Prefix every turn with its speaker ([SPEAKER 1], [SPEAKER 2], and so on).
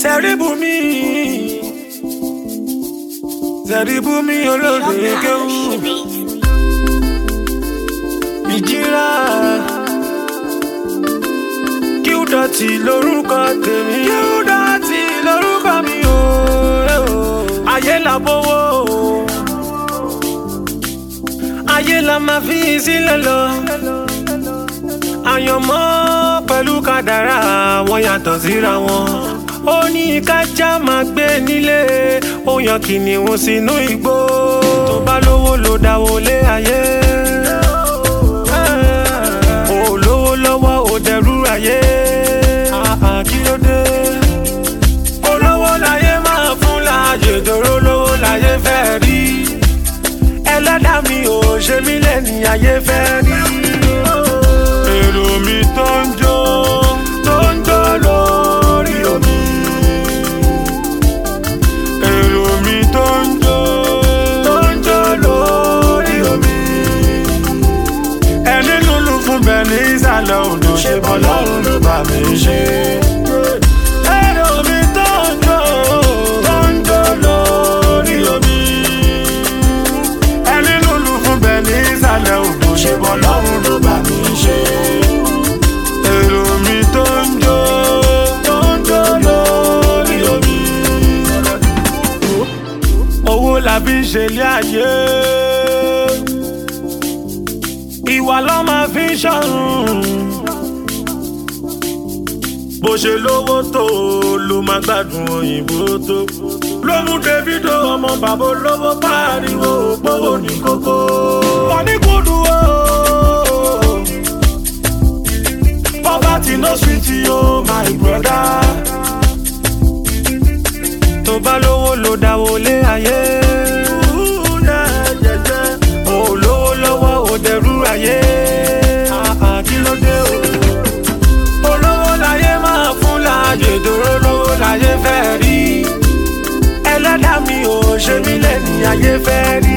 [SPEAKER 1] Sẹ́ríbùmí Sẹ́ríbùmí olóde kéwù ìjìrà kíúdọ̀tì lórúkọ tèmi kíúdọ̀tì lórúkọ mi o ayé la bówó ayé la máa fi sílẹ̀ lọ àyànmọ́ pẹ̀lú kádàrá wọn yàtọ̀ síra wọn ó ní kájá máa gbé nílé ó yan kìnìún sínú igbó tó bá lówó ló dáwó lé ayé ó lówó lọ́wọ́ ó dẹrú ayé àà kí ló dé olówó láyé máa fún láàyè dòró lówó láyé fẹ́ rí ẹlẹ́dàá mi ò ṣe mí lẹ́ni ayé fẹ́ rí èrò mi tó ń jó tó ń jó lórí omi èrò mi tó ń jó tó ń jó lórí omi ẹni lulu fún bẹ́ẹ̀ ní ìsàlẹ̀ odò ṣe bọ́ lọ́rùn ló bá mi ṣe. èrò mi tó ń jó tó ń jó lórí omi ẹni lulu fún bẹ́ẹ̀ ní ìsàlẹ̀ odò ṣe bọ́ lọ́rùn ló bá mi ṣe. èrò mi tó ń jó tó ń jó lórí omi. owó la fi ń ṣe ilé ayé ìwà ló máa fi ń ṣọ̀run. bó ṣe lówó tó ló máa gbádùn òyìnbó tó. ló mú davido ọmọ bàbá olówó pariwo òpówó ní kókó. wọ́n ní kúndùn o. poverty no sweet yo my brother. tó bá lówó ló dáwó lé ayé. Ó lówó lọ́wọ́ ó dẹrú ayé. Àà, kí ló dé o? Olówó láyé máa fún láàyè dòró lówó láyé fẹ́ rí. Ẹlẹ́dàá mi ò ṣe mí lẹ́ni ayé fẹ́ rí.